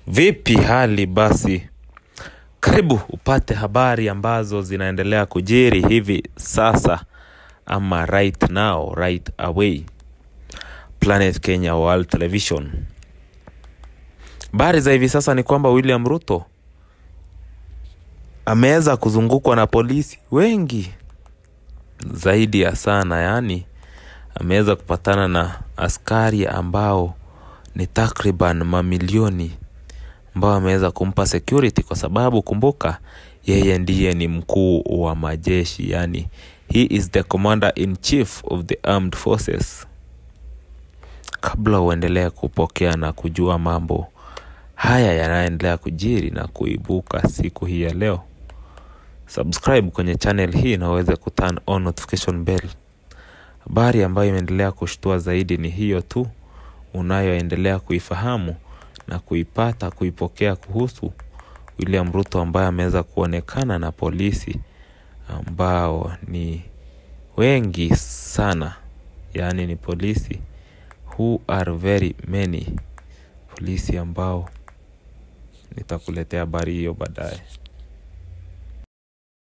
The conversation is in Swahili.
Vipi hali basi? Karibu upate habari ambazo zinaendelea kujiri hivi sasa ama right now, right away. Planet Kenya World Television. Habari za hivi sasa ni kwamba William Ruto ameweza kuzungukwa na polisi wengi zaidi ya sana, yaani ameweza kupatana na askari ambao ni takriban mamilioni ambao ameweza kumpa security kwa sababu kumbuka, yeye ndiye ni mkuu wa majeshi, yani he is the commander in chief of the armed forces. Kabla uendelee kupokea na kujua mambo haya yanayoendelea kujiri na kuibuka siku hii ya leo, subscribe kwenye channel hii na uweze kuturn on notification bell. Habari ambayo imeendelea kushtua zaidi ni hiyo tu unayoendelea kuifahamu na kuipata kuipokea kuhusu William Ruto ambaye ameweza kuonekana na polisi ambao ni wengi sana, yaani ni polisi who are very many, polisi ambao nitakuletea habari hiyo baadaye.